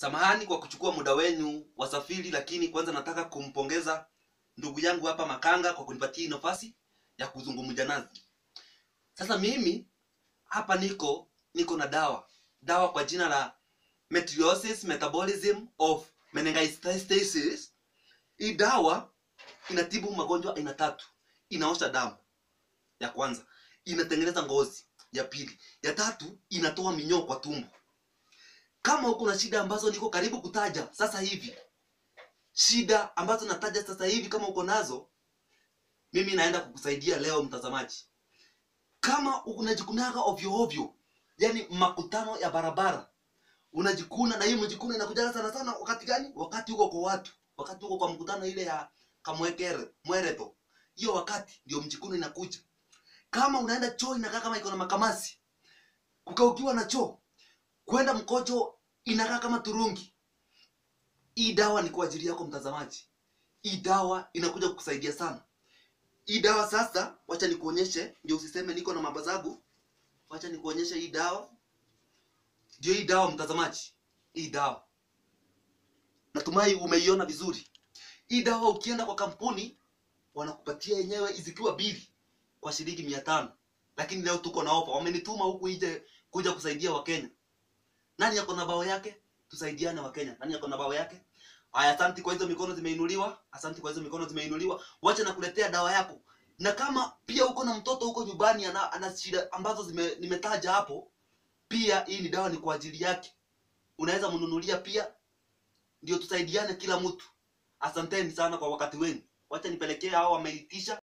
Samahani kwa kuchukua muda wenu wasafiri, lakini kwanza nataka kumpongeza ndugu yangu hapa Makanga kwa kunipatia hii nafasi ya kuzungumza nazi. Sasa mimi hapa niko niko na dawa dawa kwa jina la metriosis metabolism of meningitis. Hii dawa inatibu magonjwa aina tatu. Inaosha damu ya kwanza, inatengeneza ngozi ya pili, ya tatu inatoa minyoo kwa tumbo. Kama uko na shida ambazo niko karibu kutaja sasa hivi, shida ambazo nataja sasa hivi, kama uko nazo, mimi naenda kukusaidia leo, mtazamaji. Kama unajikunaga ovyo ovyo, yani makutano ya barabara unajikuna, na hii mjikuna inakujaga sana sana wakati gani? Wakati uko kwa watu, wakati uko kwa mkutano ile ya kamwekere mwereto, hiyo wakati ndio mjikuna inakuja. Kama unaenda choo inakaa kama iko na makamasi, kukaukiwa na choo, kwenda mkojo inakaa kama turungi. Hii dawa ni kwa ajili yako mtazamaji. Hii dawa inakuja kukusaidia sana. Hii dawa sasa, wacha nikuonyeshe, ndio usiseme niko na mabazabu. Wacha nikuonyeshe hii dawa. Ndio hii dawa mtazamaji, hii dawa natumai umeiona vizuri. Hii dawa ukienda kwa kampuni wanakupatia yenyewe zikiwa bili kwa shilingi mia tano, lakini leo tuko na ofa. Wamenituma huku ije kuja kusaidia Wakenya. Nani yako na bao yake? Tusaidiane Wakenya. Nani yako na bao yake? Haya, asante kwa hizo mikono zimeinuliwa, asante kwa hizo mikono zimeinuliwa. Wacha nakuletea dawa yako, na kama pia uko na mtoto huko nyumbani ana, ana shida ambazo zime, nimetaja hapo, pia hii ni dawa ni kwa ajili yake, unaweza mnunulia pia, ndio tusaidiane kila mtu. Asanteni sana kwa wakati wenu. Wacha nipelekee hao wameitisha,